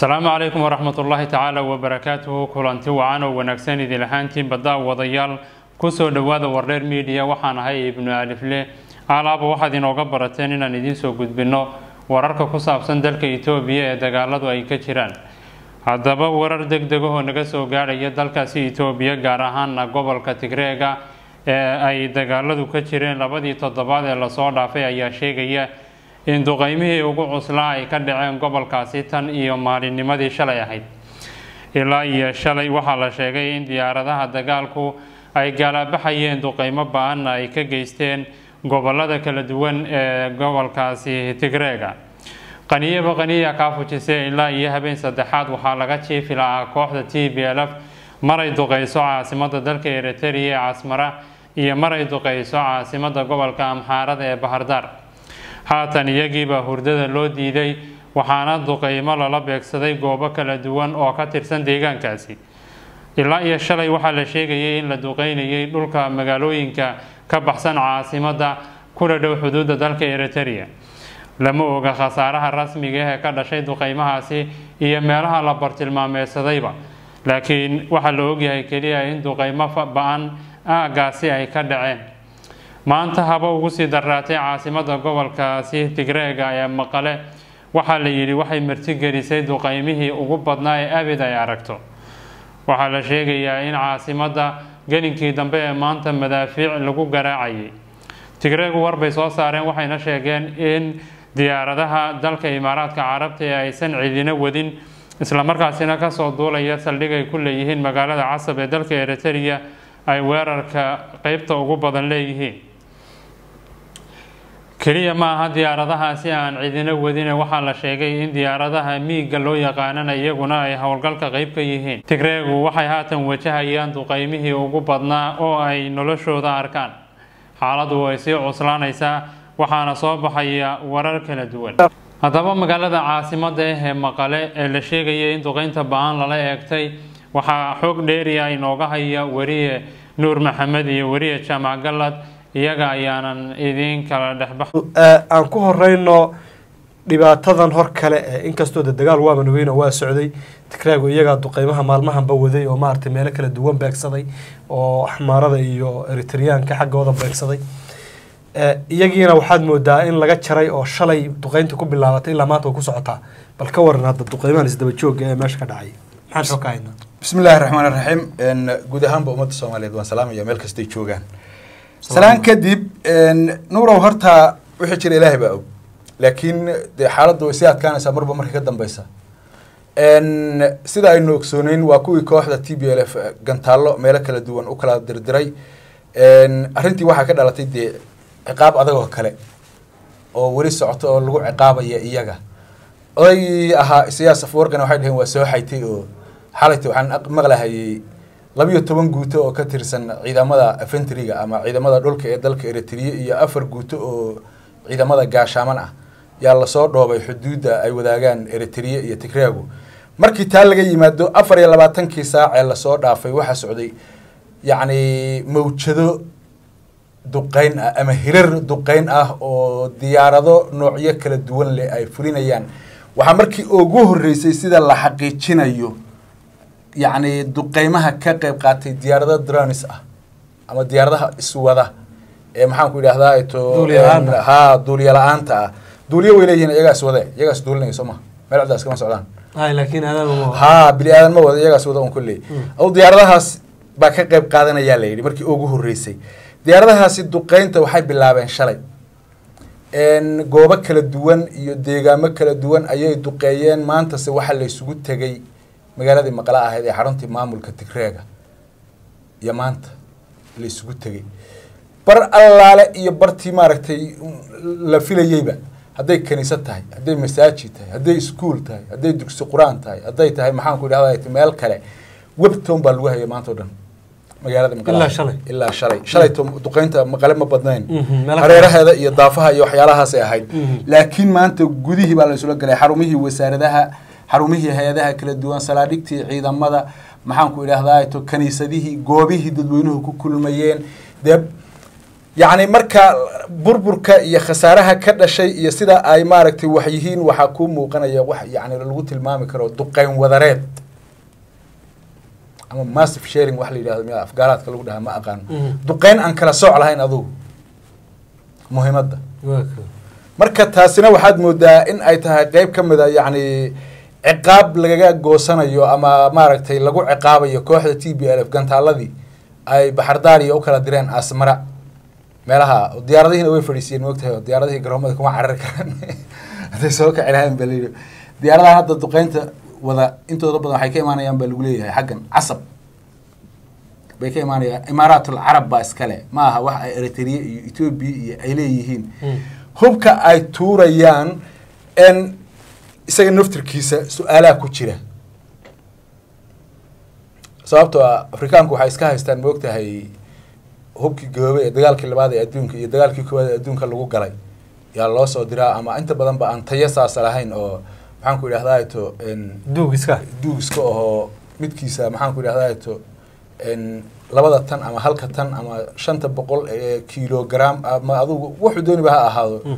asalaamu calaykum waraxmat ullaahi tacaala wabarakaatuhu kulanti wacan oo wanaagsan idin ahaantiin badda wadayaal kusoo dhowaada wardheer miidiya waxaan ahay ibnu alifle alaaba waxaad inooga barateen inaan idiin soo gudbinno wararka ku saabsan dalka itoobiya ee dagaaladu ay ka jiraan haddaba warar deg degahoo naga soo gaadhaya dalkaasi itoobiya gaar ahaana gobolka tigreega ee ay dagaaladu ka jireen labadii toddobaad ee lasoo dhaafay ayaa sheegaya in duqeymihii ugu cuslaa ay ka dhaceen gobolkaasi tan iyo maalinnimadii shalay ahayd ilaa iyo shalay waxaa la sheegay in diyaaradaha dagaalku ay gaalaabaxayeen duqeymo ba-anna ay ka geysteen gobolada kala duwan ee gobolkaasi tigreega qaniyaba qaniya kaa fujisay ilaa iyo habeen saddexaad waxaa laga jiifi lahaa kooxda t b l f maray duqeyso caasimada dalka eritrea ee casmara iyo maray duqeyso caasimada gobolka amxaarada ee bahardar haatan iyagiibaa hurdada loo diiday waxaana duqeymo lala beegsaday goobo kala duwan oo ka tirsan deegaankaasi ilaa iyo shalay waxaa la sheegayay in la duqeynayay dhulka magaalooyinka ka baxsan caasimada kula dhow xuduudda dalka eritrea lama oga khasaaraha rasmiga ee ka dhashay duqeymahaasi iyo meelaha la bartilmaameedsadayba laakiin waxaa la ogyahay keliya in duqeymo ba-an aagaasi ay ka dhaceen maanta haba ugu sii daraatay caasimada gobolkaasi tigreega ee maqale waxaa la yidhi waxay martigelisay duqeymihii ugu badnaa ee abid ay aragto waxaa la sheegayaa in caasimada gelinkii dambe ee maanta madaafiic lagu garaacayay tigreegu warbay soo saareen waxayna sheegeen in diyaaradaha dalka imaaraadka carabta ee aysan cidina wadin islamarkaasina kasoo duulaya saldhig ay ku leeyihiin magaalada casab ee dalka eritrea ay weerarka qeybta ugu badan leeyihiin keliya ma aha diyaaradahaasi aan cidina wadine waxaa la sheegay in diyaaradaha miiga loo yaqaanana iyaguna ay howlgalka qeyb ka yihiin tigreegu waxay haatan wajahayaan duqeymihii ugu badnaa oo ay noloshooda arkaan xaaladu way sii cuslaanaysaa waxaana soo baxaya warar kala duwan haddaba magaalada caasimada ah ee maqale ee la sheegaya in duqeynta ba-aan lala eegtay waxaa xoog dheeriya inooga haya weriye nuur maxamed iyo weriye jaamac galad iyaga ayaanan idiin kala dhexbax aan ku horeyno dhibaatadan hor kale ee inkastoo de dagaal waaba nugeyno waa socday tigraago iyagaa duqeymaha maalmahanba waday oo maaragtay meelo kala duwan beegsaday oo axmaarada iyo eritreyaanka xaggooda beegsaday iyagiina waxaad moodaa in laga jaray oo shalay duqeynta ku bilaabatay ilaa maanta way ku socotaa bal ka waran hadda duqeymahan isdaba jooga ee meesha ka dhacay maxaan xog ka haynaa bismi illaahi raxmaan raxiim guud ahaanba ummadda soomaaliyeed waan salaamaya meel kastay joogaan salaan kadib nuurow horta wixii jira ilaahay baa og laakiin dee xaaladdu way sii adkaanaysaa marba marka ka dambeysa sida aynu ogsooneyn waa kuwii kooxda t b l f gantaallo meelo kala duwan u kala dirdiray arrintii waxaa ka dhalatay dee ciqaab adagoo kale oo weli socoto oo lagu ciqaabaya iyaga odaygii ahaa siyaas afwargan waxay dhaheen waa soo xaytay oo xalayta waxaan maqlahayay labiyo toban guuto oo ka tirsan ciidamada afentriga ama ciidamada dhulka ee dalka eritrea iyo afar guuto oo ciidamada gaashaaman ah yaa lasoo dhoobay xuduudda ay wadaagaan eritrea iyo tigreagu markii taa laga yimaado afar iyo labaatankii saac ee lasoo dhaafay waxaa socday yacni mawjado duqeyn ah ama hirar duqeyn ah oo diyaarado noocyo kala duwan leh ay fulinayaan waxaa markii ugu horreysay sida la xaqiijinayo yacni duqeymaha ka qeyb qaatay diyaarado dronis ah ama diyaaradaha iswada ee maxaanku idhahdaa to ha duuliya la-aanta ah duuliyo way leeyihin iyagaa iswade iyagaa is duulinaya soo maha meel cadaas kama socdaan laakiin ha bili aadan ma wada iyagaa iswada un kulley aw diyaaradahaas baa ka qeyb qaadanayaa la yidhi markii ugu horreysay diyaaradahaasi duqeynta waxay bilaabeen shalay goobo kala duwan iyo deegaamo kala duwan ayay duqeeyeen maantase waxaa la isugu tegay magaaladii maqle ahayd ee xaruntii maamulka tigreega iyo maanta la isugu tegay bar allaale iyo bartii maaragtay la filayeyba hadday kaniisad tahay hadday masaajid tahay hadday iskuol tahay hadday dugsi qur-aan tahay hadday tahay maxaanku idhahda meel kale webtown baa lagu hayay maanta o dhan magaalada ilaa shalay ilaa shalay shalayto duqeynta maqale ma badnayn hareeraheeda iyo daafaha iyo waxyaalahaasay ahayd laakiin maanta gudihii baa la isula galay xarumihii wasaaradaha xarumihii hay-adaha kala duwan salaadhigtii ciidamada maxaanku idhahdaa to kaniisadihii goobihii dadweynuhu ku kulmayeen dee yacni marka burburka iyo khasaaraha ka dhashay iyo sida ay maaragtay wax yihiin waxaa kuu muuqanaya wax yani lagu tilmaami karo duqeyn wadareed ama massive sharing wax la yidhahdo miya afgaaraadka lagu dhahaa ma aqaano Mhm. duqeyn aan kala sooc lahayn adugu muhiimadda waa ka marka taasina waxaad moodaa in ay tahay qeyb ka mid a yacni ciqaab lagaga goosanayo ama maaragtay lagu ciqaabayo kooxda t b l f gantaaladii ay baxardaariya u kala direen asmara meelaha diyaaradihiina way fadhiisiyeen moogtahay oo diyaaradihii garoomada kuma carari karaan hadday soo kaci lahayn baa layidhi diyaaradahan hadda duqeynta wada intooda badan waxay ka imaanayaan baa lagu leeyahay xaggan casab bay ka imaanayaan imaaraatul carab baa iskale ma aha wax ay eritrea iyo etoobiya iyo ay leeyihiin Mm. hubka ay tuurayaan n isaga naftirkiisa su-aalaha ku jira sababtoo ah afrikaanku waxay iska haystaan moogtahay hubkii gaboobay ee dagaalkii labaad ee adduunka iyo dagaalkii koowaad ee adduunka lagu galay yaa loo soo diraa ama inta badan ba aan tayo saasa lahayn oo maxaan ku idhahdaa to n duug iska duugiska ahoo midkiisa maxaan ku idhahdaa to n labada tan ama halka tan ama shanta boqol ee kilogram ama adugu wuxuu dooniba ha ahaado Mm.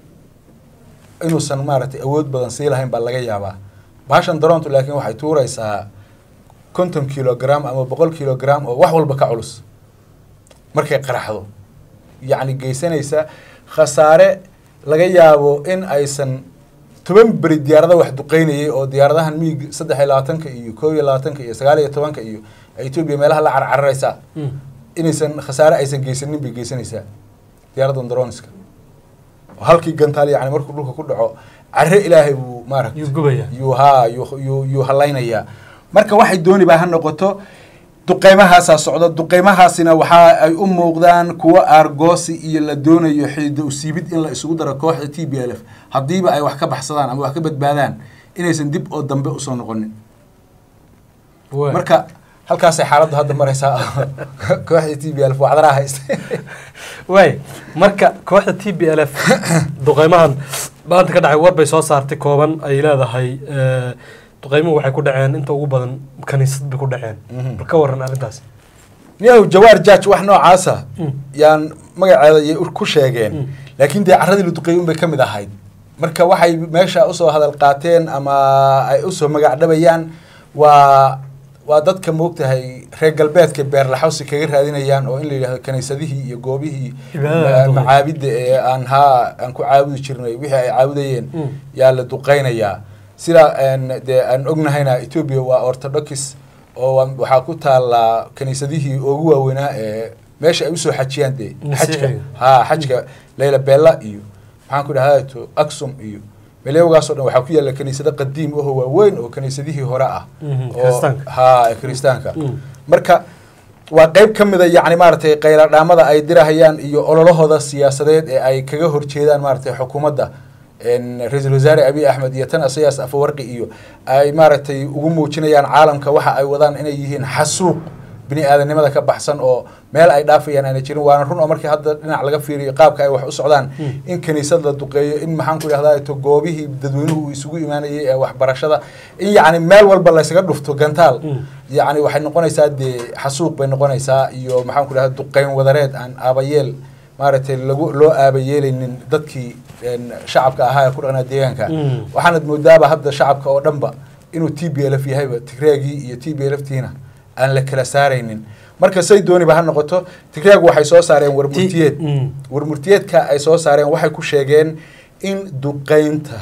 inuusan maaragtay awood badan sii lahayn baa laga yaabaa bahashan daroontu laakiin waxay tuuraysaa konton kilogram ama boqol kilogram oo wax walba ka culus markay qaraxdo yacni geysanaysa khasaare laga yaabo in aysan toban beri diyaarada wax duqeynayay oo diyaaradahan miig saddex iyo labaatanka iyo koob iyo labaatanka iyo sagaal iyo tobanka iyo etoobiya meelaha la carcararaysa Mm. inaysan khasaare aysan geysanin bay geysanaysaa diyaaradan daroniska oo halkii gantaal yani markuu dhulka ku dhaco care ilaahay buu maaragtay Yuu gubayaa. yuu haa yuu yuu yuu halaynayaa marka waxay dooniba ha noqoto duqeymahaasaa socda duqeymahaasina waxa ay u muuqdaan kuwo aargoosi iyo la doonayo xidido usiibid in la isugu daro kooxda t b l f haddiiba ay wax ka baxsadaan ama wax ka badbaadaan inaysan dib oo dambe usoo noqonin Waa. marka halkaasay xaaladdu hadda maraysaa kooxda t b l f wacdaraa haysta waay marka kooxda t b l f duqeymahan maanta ka dhacay war bay soo saartay kooban ay leedahay eh, duqeymuhu waxay ku dhaceen inta ugu badan kaniisad bay ku dhaceen Mhm. bal ka waran arrintaas niyow jawaar judge wax noocaasa Mm. yaan magaceeda yay ku sheegeen Mm. laakiin dee carradii la duqeeyey unbay ka mid ahayd marka waxay meesha usoo hadal qaateen ama ay usoo magac dhabayaan waa waa dadka moogtahay reer galbeedka beerlaxawsi kaga raadinayaan oo in la yidhahdo kaniisadihii iyo goobihii Cibaadada ma- duqeey. macaabidda ee aan haa aan ku caabudi jirnay wixii ay caabudayeen Mm. yaa la duqeynayaa sida een, dee aan ognahayna etoobiya waa orthodox oo waa- waxaa ku taallaa kaniisadihii ugu waaweynaa ee meesha ay usoo xajiyaan dee Masiixiga. xajka haa xajka leyla bella iyo maxaan ku dhahdaa to aksum iyo melewgaasoo dhan waxaa ku yaalla kaniisado qadiim ahoo waaweyn oo kaniisadihii hore ah Mhm, oo- kiristaanka. haa ee kiristaanka Mm. marka waa qeyb ka mid a yacni maaragtay qayladhaamada ay dirahayaan iyo ololahooda siyaasadeed ee ay kaga horjeedaan maaragtay xukuumadda een, ra-iisul wasaare abiy axmed iyo tan isayaas afawarqi iyo ay maaragtay ugu muujinayaan caalamka waxa ay wadaan inay yihiin xasuuq bini aadanimada ka baxsan oo meel ay dhaafayaan aana jirin waana run oo markii hadda dhinac laga fiiriyo qaabka ay wax u socdaan Mm. in kaniisad la duqeeyo in maxaan ku idhahdaa to goobihii dadweynuhu uu isugu imaanayay ee waxbarashada in yacni meel walba laysaga dhufto gantaal Mm. yacni waxay noqonaysaa dee xasuuq bay noqonaysaa iyo maxaan ku idhahdaa duqeyn wadareed aan aabayeel maaragtay lagu loo aabayeelaynin dadkii een, shacabka ahaa ee ku dhaqnaa deegaanka Mm. waxaanad moodaaba hadda shacabka oo dhanba inuu t b l f yahayba tigreegii iyo t b l f tiina aan la kala saaraynin marka say dooniba ha noqoto tigreegu waxay soo saareen warmurtiyeed Mm. warmurtiyeedka ay soo saareen waxay ku sheegeen in duqeynta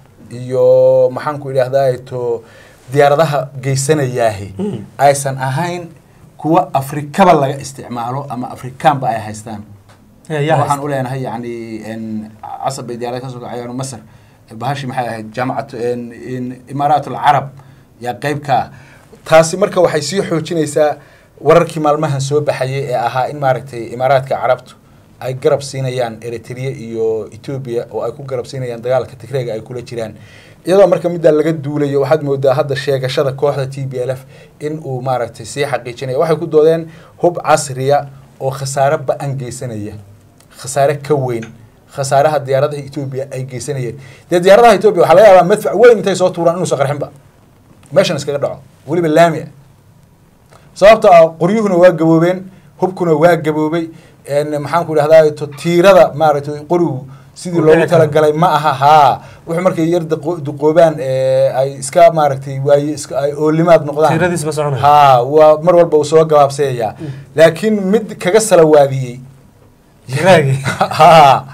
iyo maxaan ku idhahdaa to diyaaradaha geysanayaahi Mm. aysan ahayn kuwa afrikaba laga isticmaalo ama afrikaanba ay haystaan Eh, yaa waxaan haysta. u leenahay yani n casab bay diyaarada kasoo kacayaan masar bahashi maxay ahayd jaamacatu n- n- imaaraat alcarab yaa qeyb ka ah taasi marka waxay sii xoojinaysaa wararkii maalmahan soo baxayay ee ahaa in maaragtay imaaraadka carabtu ay garab siinayaan eritrea iyo etoobiya oo ay ku garab siinayaan dagaalka tigreega ay kula jiraan iyadoo marka middaa laga duulayo waxaad moodaa hadda sheegashada kooxda t b l f in uu maaragtay sii xaqiijinaya waxay ku doodeen hub casriya oo khasaare ba-an geysanaya khasaare ka weyn khasaaraha diyaaradaha etoobiya ay geysanayeen dee diyaaradaha etoobiya waxaa laga yaabaa madfac weyn intay soo tuuraan inuusan qarxinba meeshan iskaga dhaco weliba laami ah sababta ah qoryuhuna waa gaboobeen hubkuna waa gaboobay een, maxaan ku idhahdaa to tiirada maaragtay qorigu sidii Uu loogu dhici karo. talagalay ma aha haa wuxuu markay yar daqo- duqoobaan ee, ay iska maaragtay waaye iska ay oolimaad noqdaan tiiradiis ma soconayo haa waa mar walba uu soo gabaabsayayaa laakiin mid kaga salawaadiyey Tigraagii. haa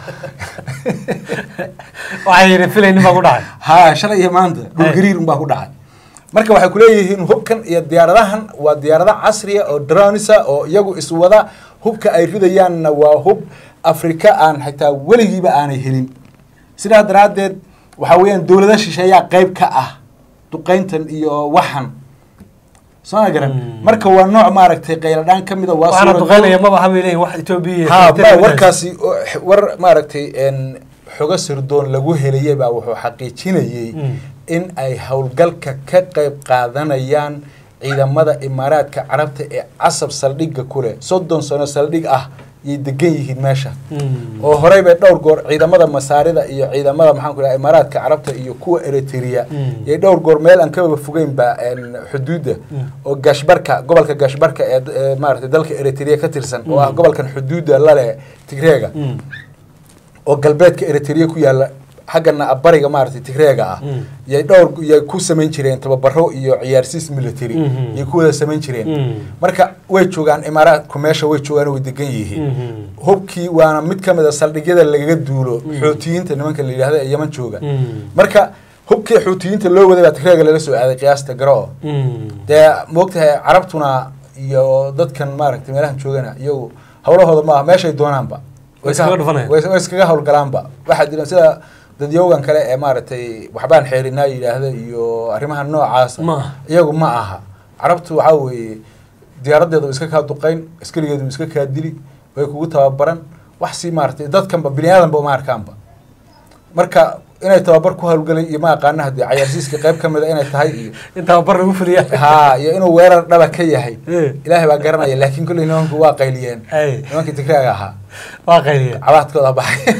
waxay yidhi filaynin baa ku dhacay haa shalay iyo maanta dhulgariir unbaa ku dhacay marka waxay kuleeyihiin hubkan iyo diyaaradahan waa diyaarada casriya oo dronisa oo iyagu iswada hubka ay ridayaanna waa hub afrika aan xitaa weligiiba aanay helin sidaa daraaddeed waxaa weeyaan dowlada shisheeyaa qayb ka ah duqayntan iyo waxan soo ma garan Mm. marka waa nooc maaragtay qayladhaan ka mida waa waxaana suuragal- duqeynaya maba waxaa bay leeyihin wax etoobiya iyo ha Eritrea ma ka warkaasi oo- war maaragtay een, xogo sirdoon lagu helayay baa wuxuu xaqiijinayey Mm. in ay howlgalka ka qayb qaadanayaan ciidamada imaaraadka carabta ee casab saldhigga ku leh soddon sano saldhig ah yay degan yihiin meesha Mm. oo horey bay dhowr goor ciidamada masaarida iyo ciidamada maxaan ku dhaha imaaraadka carabta iyo kuwa eritrea Mm. yay dhowr goor meel aan kababa fogeynba een, xuduudda Mm. oo gaashbarka gobolka gaashbarka ee ee maaragtay dalka eritrea ka tirsan oo ah Mm. gobolkan xuduudda la leh tigreega Mm. oo galbeedka eritrea ku yaala xaggana bariga maaragtay tigreega ah Mm. yay dhowr yay ku samayn jireen tababaro iyo ciyaarsiis military Mhm. yay ku wada samayn jireen Mm. marka way joogaan imaaraadku meesha way joogaan way degan yihiin Mhm. hubkii waana mid ka mid a saldhigyada lagaga duulo Mm. xuutiyiinta nimanka la yidhahda ee yeman jooga Mm. marka hubkii xuutiyiinta loo waday baa tigreega lala soo aaday qiyaasta garo Mm. dee moogtahay carabtuna iyo dadkan maaragtay meelahan joogana iyagu hawlahooda maaha meeshay doonaanba Way iskaga dhufanayaan. way way iskaga hawlgalaanba waxaa jira sida dadyowgan kale ee maaragtay waxbaan xeerinaa yidhaahda iyo arrimaha noocaasa Ma aha. iyagu ma aha carabtu waxaa weeye diyaaradeeda way iska kaa duqayn askarigeedu way iska kaa dili way kugu tababaran wax si maaragtay dadkanba bini aadanba uma arkaanba marka inay tababar ku hawlgalay iyo ma aqaana haddii cayaarsiiska qayb ka mid a inay tahay iyo intaa bar lagu fuliya haa iyo inuu weerar dhaba ka yahay Eh. ilaahay baa garanaya laakiin kolley nimanku waa qayliyeen Ay. nimankii tigraaga ahaa waa qayliya cabaadkooda baxay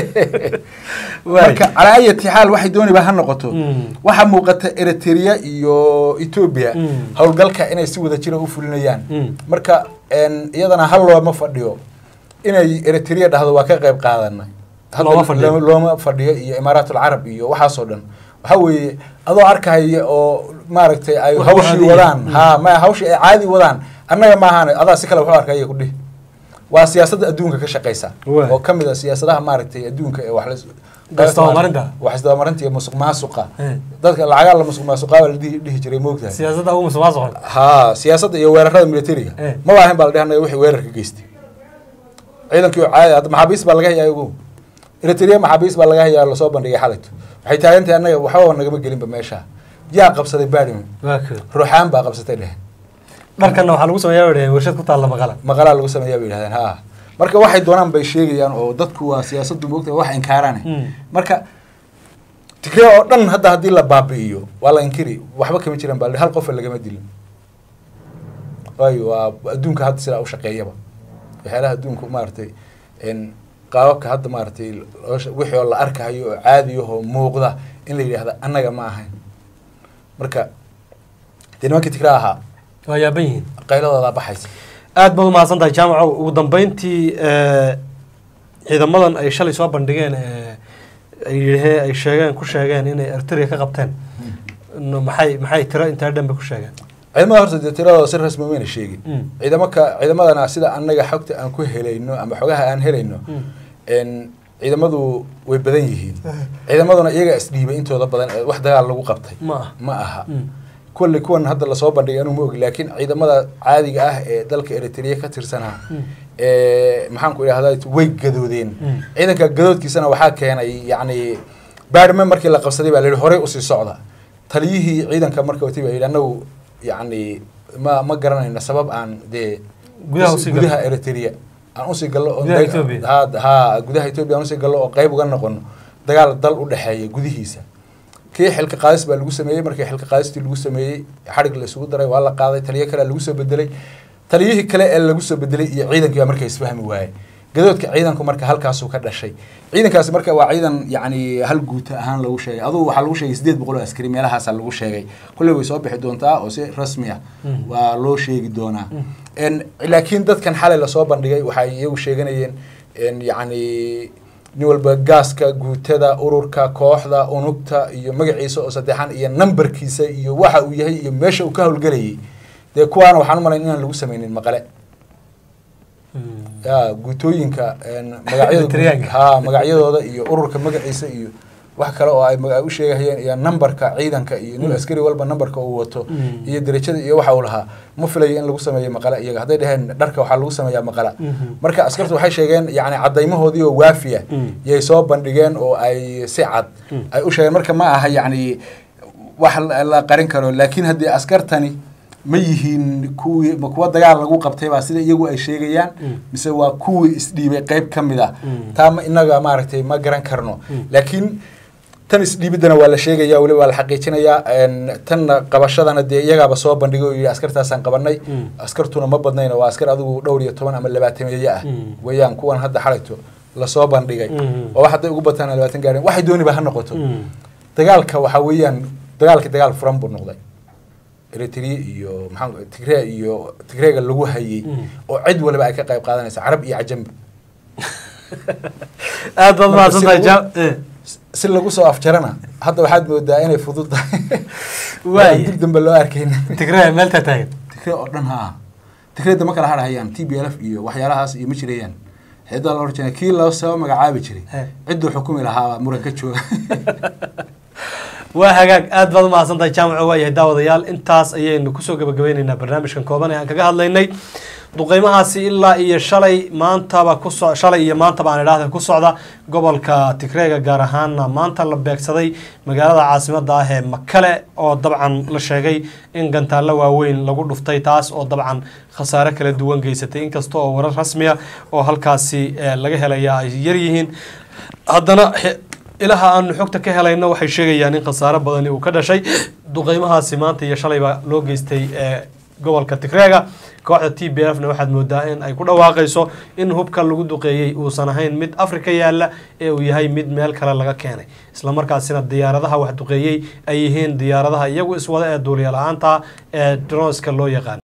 Waay. marka calaa ayati xaal waxay dooniba ha noqoto Mm. waxaa muuqata eritrea iyo etoobiya Mm. howlgalka inay si wada jira u fulinayaan Mm. marka een, iyadana hal looma fadhiyo inay eritrea dhahdo waa ka qayb qaadanay Hadda Looma fadhiyo. lo- looma fadhiyo iyo imaaraat alcarab iyo waxaasoo dhan waxaa weeye adoo arkaya oo maaragtay ay Wax hawshii caadiya. wadaan Mm. ha ma hawshii ay caadi wadaan annaga maahan adaa si kale waxu arkaya ku dhihi waa siyaasadda adduunka ka shaqeysa Waay. oo ka mid a siyaasadaha maaragtay adduunka ee wax la Isdabamarinta. wax isdabamarinta iyo musuq maasuqa Eh. dadka lacagaa la musuq maasuqaa baa la dhihi dhihi jiray moogtahay siyaasadda ugu musuqmaasuqa haa siyaasadda iyo weerarada militariga Eh. ma waahan baa la dhehanayo wixii weerarka geystay ciidankii oo caadi hadda maxaabiis baa laga hayaa ugu eritrea maxaabiis baa laga hayaa lasoo bandhigay xalayto waxay taagan tahay annaga waxbaba nagama gelinba meesha yaa qabsaday baadhimi waa koo ruuxaan baa qabsatay dheh dharkanna waxaa lagu sameeyaa bay dhaheen warshad ku taalla maqala maqalaa lagu sameeyaa bay yidhahdeen haa marka waxay doonaan bay sheegayaan oo dadku waa siyaasaddu moogtahay wax inkaarane Mm. marka tigree oo dhan hadda haddii la baabi'iyo waa la inkiri waxba kama jiraan baa la hal qofa lagama dilin waayo waa adduunka hadda sidaa u shaqeeyaba waxyaalaha adduunku maaragtay n qaababka hadda maaragtay loo sha- wixii oo la arkayo oo caadiyahoo muuqda in la yidhaahda annaga ma ahayn marka dee nimankii tigre ahaa waa yaaban yihiin qayladoodaa baxaysa aad baad umahadsan tahay jaamaco ugu dambeyntii eh, ciidamadan ay shalay soo bandhigeen eh, ay yidhahee ay sheegeen ku sheegeen inay eritrea ka qabteen no, maxay maxay tiro intaa dhan bay ku sheegeen ciidamada horta dee tiradooda si rasmi mayna sheegin Mm. ciidamaka ciidamadana sida annaga xogta aan ku helayno ama xogaha aan helayno Mm. n ciidamadu way badan yihiin ciidamaduna iyaga isdhiibay intooda badan ee wax dagaal lagu qabtay ma ah ma aha Mm. kulli kuwan hadda lasoo bandhigay anuu ma ogi laakiin ciidamada caadiga ah ee dalka eritrea ka tirsanaa Mm. ee maxaan ku idhahdaa way gadoodeen Mm. ciidanka gadoodkiisana waxaa keenay yacni baarme markii la qabsaday baa la yidhi horey usii socda taliyihii ciidanka marka watay baa yidhi annagu yacni ma ma garanayno sabab aan dee Gudaha usii galno. gudaha eritrea aan usii gallo oo Gudaha dag- Ethiopia. ha ha gudaha ethiopia aan usii gallo oo qayb uga noqono dagaal dal u dhexeeya gudihiisa kii xilka qaadis baa lagu sameeyey markii xilka qaadistii lagu sameeyey xadhig la isugu daray waa la qaaday taliyo kale lagu soo bedelay taliyihii kale ee lagu soo bedelay iyo ciidankii baa markaa isfahmi waayey gadoodka ciidanku marka halkaasuu ka dhashay ciidankaasi marka waa ciidan yacni hal guuta ahaan lagu sheegay adugu waxaa lagu sheegay sideed boqol oo askari meelahaasa lagu sheegay kulley way soo bixi doontaa oo si rasmi ah waa loo sheegi doonaa En, laakiin dadkan xalay lasoo bandhigay waxay iyagu sheeganayeen en, yacni nin walba gaaska guutada ururka kooxda unugta iyo magaciisa oo saddexan iyo nambarkiisa iyo waxa uu yahay iyo meesha uu ka howlgelayay dee kuwaana waxaan u malayn inaan lagu sameynin maqale ya guutooyinka en, magacyada Triangle. ha magacyadooda iyo ururka magaciisa iyo wax kale oo ay maga- u sheegahayeen iyo nambarka ciidanka iyo nin askari walba nambarka uu wato Mm. iyo derajada iyo waxa uu lahaa ma filayo in lagu sameeyo maqala iyaga hadday dhaheen dharka waxaa lagu sameeyaa maqala Mhm. marka askartu waxay sheegeen yani cadaymahoodii oo waafiya Mm. yay soo bandhigeen oo ay si cad Mm. ay u sheegeen marka ma aha yani wax la la qarin karo laakiin haddii askartani ma yihiin kuwii ma kuwa dagaal lagu qabtay baa sida iyagu ay sheegayaan Mm. mise waa kuwii isdhiibay qayb ka mid ah Mm. taa ma inaga maaragtay ma garan karno Mm. laakiin tan isdhiibiddana waa la sheegaya weliba waa la xaqiijinayaa en, tanna qabashadana dee iyagaaba soo bandhigay oo yidhi askartaasaan qabanay Mm. askartuna ma badnayno waa askar adigu dhowr iyo toban ama labaatameeye ah Mm. weeyaan kuwan hadda xalayto lasoo bandhigay Mm. oo wax hadday ugu bataan labaatan gaareen waxay dooniba ha noqoto Mm. dagaalka waxaa weeyaan dagaalki dagaal furan buu noqday eritrea iyo maxaa tigre iyo tigreega lagu hayay Mm. oo cid waliba ay ka qayb qaadanaysa carab iyo cajamba aad baad Marka mahadsantahay si jaam lagu- si lagu soo afjarana hadda waxaad moodaa inay fudud tahay Waay. Aan dib dambe loo arkayn tigray meelta taagan tigre oo dhan haa tigreeda ma kala harhayaan t b l f iyo waxyaalahaas iyo ma jirayaan xidaa la oran jiray kii loo soo magacaabi jiray He. cidduu xukumi lahaa muran ka jooga waa hagaag aad baad umahadsantahay jaamaco waayahay daawadayaal intaas ayaynu kusoo gabagabeyneynaa barnaamijkan kooban ee aan kaga hadlaynay duqeymahaasi ilaa iyo shalay maantaba kuso shalay iyo maantaba aan idhaahda ku socda gobolka tigreega gaar ahaana maanta la beegsaday magaalada caasimada ah ee makale oo dabcan la sheegay in gantaallo waaweyn lagu dhuftay taas oo dabcan khasaare kala duwan geysatay inkasta oo warar rasmiya oo halkaasi eh, laga helaya ay yaryihiin haddana xe- ilaha aanu xogta ka helayno waxay sheegayaan in khasaaro badani uu ka dhashay duqeymahaasi maanta iyo shalayba loo geystay ee gobolka tigreega kooxda t b f na waxaad moodaa in ay ku dhawaaqayso in hubka lagu duqeeyey uusan ahayn mid afrika yaala ee uu yahay mid meel kale laga keenay islamarkaasina diyaaradaha wax duqeeyey ay yihiin diyaaradaha iyagu iswada ee duuliya la-aanta ee droneska loo yaqaan